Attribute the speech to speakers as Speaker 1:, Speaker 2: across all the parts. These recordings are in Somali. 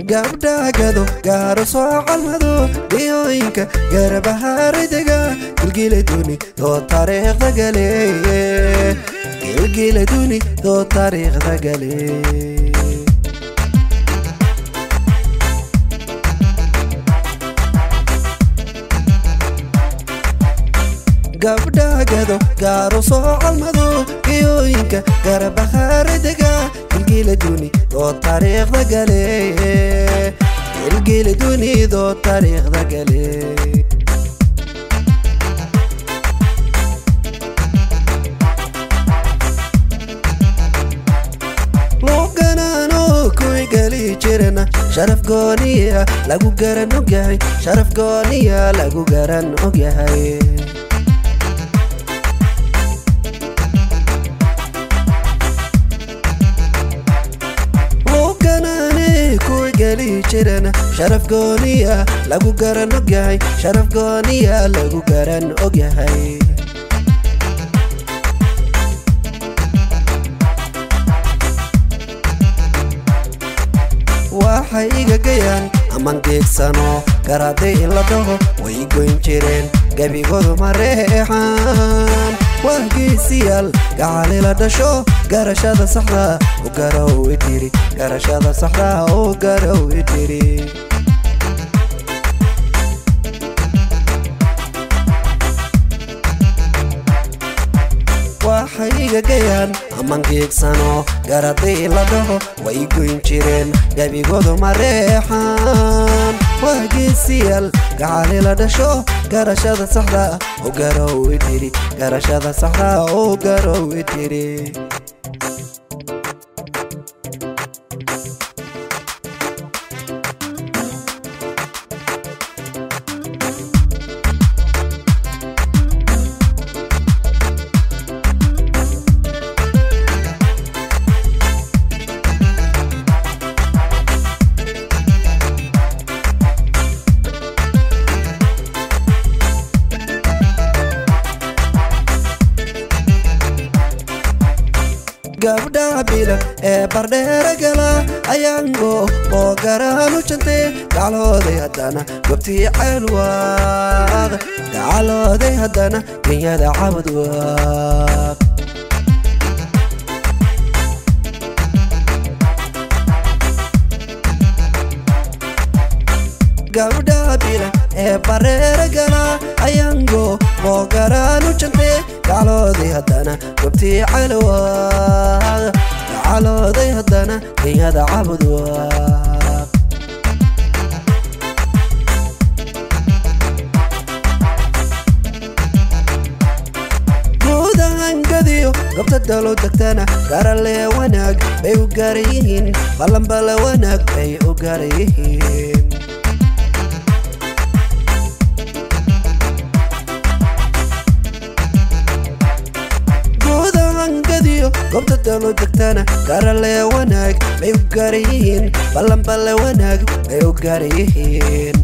Speaker 1: gabdhagado gaaro soo calmado dhiyooyinka garabahaaridega gilgiladuni doo taariikhda gale gilgiladuni doo taariikhda gale gabdhagado gaaro soo calmado dhiyooyinka garabahaaridega gilgiladuni doo taariikhda gale gilgiladuni doo taariikhda gale luuganano kuwi geli jirana sharaf gooniya lagu garan ogyahay sharaf gooniya lagu garan ogyahay jirana sharaf gooniya lagu garan ogyahay sharaf gooniya lagu garan ogyahay waxay igagayaan aman geegsano garaday la dhaho way goyn jireen gebigoodu mareexaan waa geesiyaal gacali la dhasho garashada saxda u garow idiri garashada saxda u garow idiri waxay igagayaan aman geegsano garaday la dhaho way goyn jireen gebigoodu mareexaan waa geesiyaal gacali la dhasho garashada saxda u garow idiri garashada saxda u garow idiri gabdhaha bilan ee bardheera gala ayaango oo garaanu jantee gaclooday haddana gobtii ceelwaaq gacalooday haddana genyada cabadwaaq gabdhaha bilan ee bareera gala ayaango oo garaanu jantee gaclooday haddana gobtii calwaaq gacalooday haddana genyada cabadwaaq guudahangadiyo gobta dalo degtana garalee wanaag bay u gaara yihiin ballanbale wanaag bay u gaara yihiin gobta dalo degtana garalee wanaag bay u gaara yihiin ballanballe wanaag bay u gaara yihiin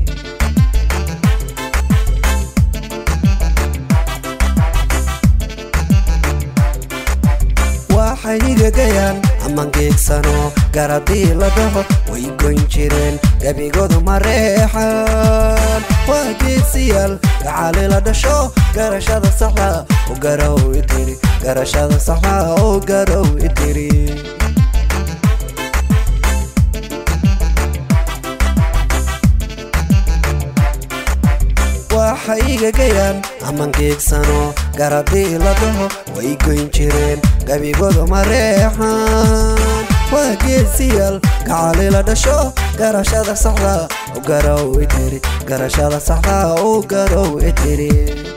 Speaker 1: waxay igagayaan aman geegsano garadii la dhaho way goyn jireen gebigoodu mareexaan waa geesiyaal gacali la dhasho garashada saxda u garow idiri garashada saxda u garow idiri waxay igagayaan aman geegsano garadii la dhaho way goyn jireen gebigoodu mareexaan waa geesiyaal gacali la dhasho garashada saxda u garow idiri garashada saxda u garow idiri